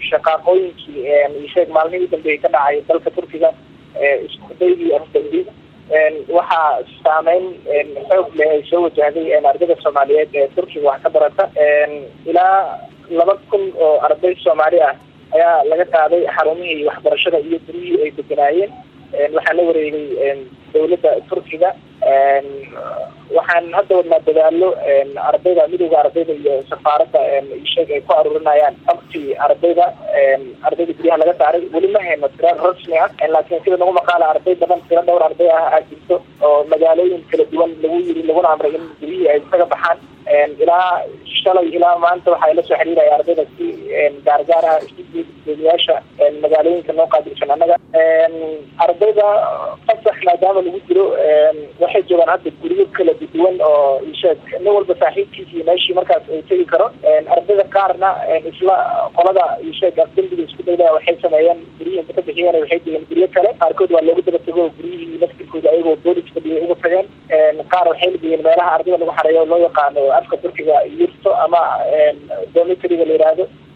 shaqaaqooyinkii isheeg maalmihii dambeeyay ka dhacay dalka turkiga iskudaydii afdambi waxaa saameyn xoog leh ay soo wajahday ardayda soomaaliyeed ee turkiga wax ka barata ilaa laba kun oo arday soomaali ah ayaa laga qaaday xarumihii waxbarashada iyo guryihii ay deganaayeen waxaa la wareegay dawladda turkiga waxaan hadda wadnaa dadaalo ardayda midowda ardayda iyo safaaradda sheeg ay ku aruurinayaan abtii ardayda ardayda guryaha laga saaray weli ma hayno tira rasmi ah laakiin sida nagu maqaala arday badan tiro dhowr arday ah aa jirto oo magaalooyin kala duwan lagu yiri laguna amray in guryihii ay isaga baxaan ilaa shalay ilaa maanta waxaa la soo xiriiraya ardayda si gaargaar ah iskugeediyaasha magaalooyinka noo qaabilsan annaga ardayda fasax maadaama lagu jiro waxay joogaan hadda guryo kala duwan oo isheeg nin walba saaxiibkiisii meeshii markaas uu tegi karo ardayda qaarna isla qolada isheeg afdembiga isku dayda waxay sameeyeen guryihii inta ka bixiyeen waxay degeen guryo kale qaarkood waa loogu daba tego guryihii laftirkooda ayagoo booliska dhiyay uga tageen qaar waxay lageyeen meelaha ardayda lagu xareeyo loo yaqaano afka turkiga yurto ama dormitoryga la yidhaahdo